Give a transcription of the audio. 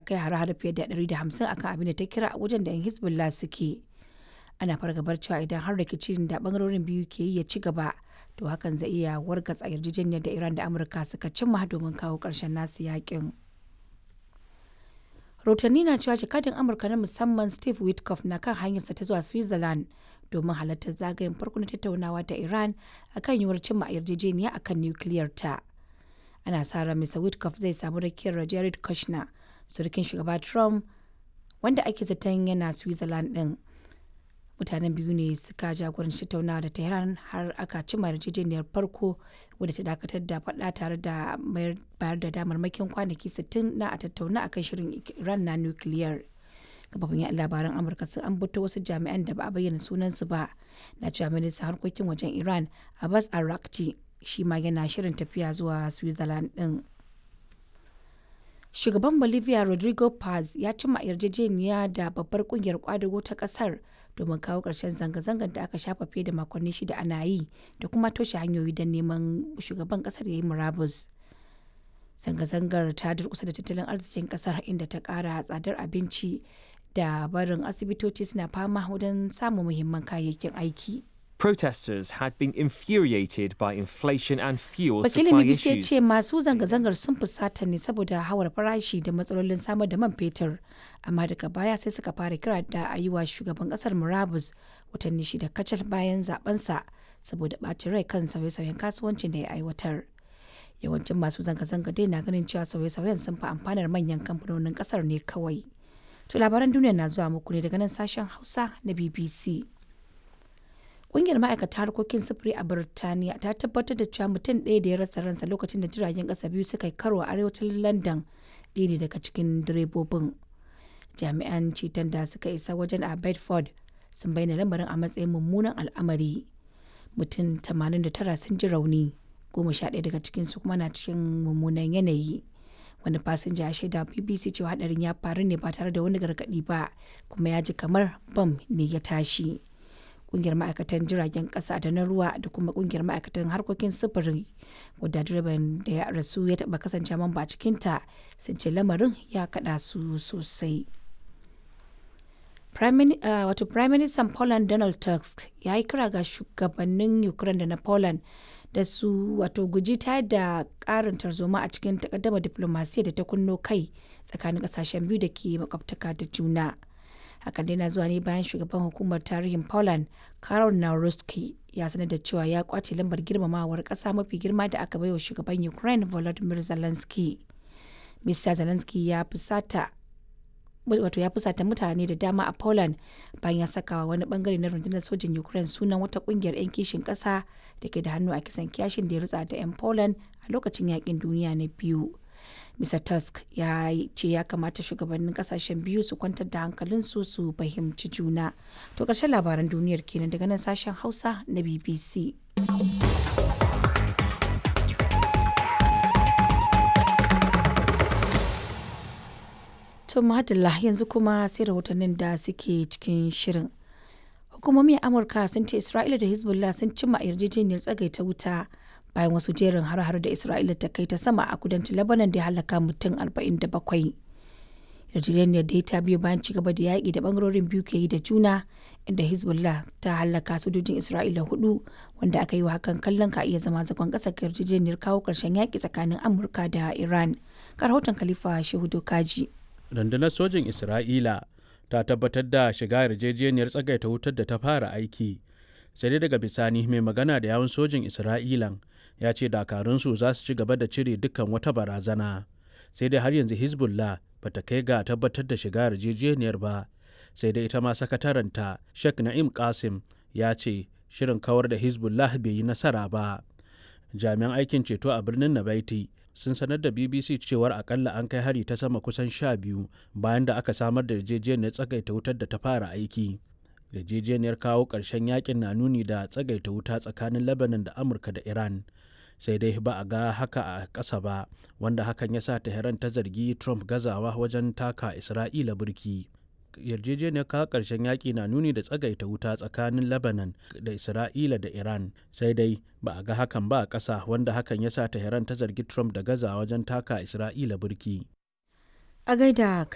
kai hare-hare fiye da 150 akan abin da ta kira wajen da 'yan hezbollah suke ana fargabar cewa idan har rikicin da bangarorin biyu ke yi ya ci gaba to hakan zai iya wargatsa yarjejeniyar da iran da amurka suka cimma domin kawo ƙarshen nasu yakin rahotanni na cewa jakadin amurka na musamman steve witkoff na kan hanyarsa ta zuwa switzerland domin halartar zagayen farko na tattaunawa da iran akan yiwuwar cimma yarjejeniya akan nukiliyar ta ana sa ran mr witkoff zai samu rakiyar jared kushner surukin shugaba trump wanda ake zaton yana switzerland din mutanen biyu ne suka jagoranci tattaunawa da tehran har aka cimma yarjejeniyar farko wadda ta dakatar da faɗa tare da bayar da damarmakin kwanaki 60 na a tattauna akan shirin iran na nukiliyar kafafin yan labaran amurka sun ambato wasu jami'an da ba a bayyana sunansu ba na cewa ministan harkokin wajen iran abbas arakci shi ma yana shirin tafiya zuwa switzerland din shugaban bolivia rodrigo paz ya cimma yarjejeniya da babbar kungiyar kwadago ta kasar domin kawo ƙarshen zanga-zangar da aka shafa fiye da makonni shida ana yi da kuma toshe hanyoyi don neman shugaban kasar ya yi murabus zanga-zangar ta durkusa da tattalin arzikin kasar inda ta ƙara tsadar abinci da barin asibitoci suna fama wajen samun muhimman kayayyakin aiki Protesters had been infuriated by inflation and fuel wakilin supply bbc ya issues. ce masu zanga-zangar sun fusata ne saboda hawar farashi da matsalolin samar da man fetur amma daga baya sai suka fara kira da a yi wa shugaban kasar murabus watanni shida kacal bayan zabensa saboda ɓacin rai kan sauye-sauyen kasuwancin da ya aiwatar yawancin masu zanga-zanga dai na ganin cewa sauye-sauyen sun fi amfanar manyan kamfanonin kasar ne kawai to labaran duniya na zuwa muku ne daga nan sashen hausa na bbc Ƙungiyar ma'aikata harkokin sufuri a Birtaniya ta tabbatar da cewa mutum ɗaya da ya rasa ransa lokacin da jiragen ƙasa biyu suka yi karo a arewacin London ɗaya ne daga cikin direbobin. Jami'an ceton da suka isa wajen a Bedford sun bayyana lamarin a matsayin mummunan al'amari. Mutum 89 sun ji rauni, goma sha ɗaya daga cikinsu kuma na cikin mummunan yanayi. Wani fasinja ya shaida BBC cewa hadarin ya faru ne ba tare da wani gargaɗi ba, kuma ya ji kamar bam ne ya tashi. kungiyar ma'aikatan jiragen kasa da na ruwa da kuma kungiyar ma'aikatan harkokin sufuri wadda direban da ya rasu ya taba kasance mamba a cikinta sun ce lamarin ya kada su sosai wato prime minister poland donald tusk ya yi kira ga shugabannin ukraine da na poland da su wato guji ta da karin tarzoma a cikin takaddama diplomasiya da ta kunno kai tsakanin kasashen biyu da ke makwabtaka da juna. hakan dai na zuwa ne bayan shugaban hukumar tarihin poland karol naruski ya sanar da cewa ya kwace lambar girmamawar kasa mafi girma da aka baiwa shugaban ukraine volodymyr zelensky mr zelensky ya fusata wato ya fusata mutane da dama a poland bayan ya saka wani bangare na rundunar sojin ukraine sunan wata kungiyar 'yan kishin kasa da ke da hannu a kisan kiyashin da ya rutsa da 'yan poland a lokacin yakin duniya na biyu Mr. Tusk ya ce ya kamata shugabannin kasashen biyu su kwantar da hankalinsu su fahimci juna. To ƙarshen labaran duniyar kenan daga nan sashen Hausa na BBC. To madalla yanzu kuma sai rahotannin da suke cikin shirin. Hukumomi a Amurka sun ce Isra'ila da Hezbollah sun cimma yarjejeniyar tsagaita wuta bayan wasu jerin har-har da Isra'ila ta kai ta sama a kudancin Lebanon da ya halaka mutum 47. Yarjejeniyar da ta biyo bayan ci gaba da yaƙi da bangarorin biyu ke yi da juna inda Hezbollah ta halaka sojojin Isra'ila hudu wanda aka yi wa hakan kallon ka iya zama zagon ƙasa ga yarjejeniyar kawo ƙarshen yaƙi tsakanin Amurka da Iran. Ga rahoton Khalifa Shehu Dokaji. Rundunar sojin Isra'ila ta tabbatar da shiga yarjejeniyar tsagaita wutar da ta fara aiki. sai dai daga bisani mai magana da yawun sojin isra'ilan ya ce dakarunsu za su ci gaba da cire dukkan wata barazana sai dai har yanzu hezbollah ba ta kai ga tabbatar da shiga yarjejeniyar ba sai dai ita ma sakataranta sheikh na'im qasim ya ce shirin kawar da hezbollah bai yi nasara ba jami'an aikin ceto a birnin nabaiti sun sanar da bbc cewar akalla an kai hari ta sama kusan sha biyu bayan da aka samar da yarjejeniyar tsagaita wutar da ta fara aiki yarjejeniyar kawo ƙarshen yakin na nuni da tsagaita wuta tsakanin lebanon da amurka da iran sai dai ba a ga haka a ƙasa ba wanda hakan ya sa tehran ta zargi trump gazawa wajen taka isra'ila burki yarjejeniyar kawo ƙarshen yaƙi na nuni da tsagaita wuta tsakanin lebanon da isra'ila da iran sai dai ba a ga hakan ba a ƙasa wanda hakan ya sa tehran ta zargi trump da gazawa wajen taka isra'ila burki A gaida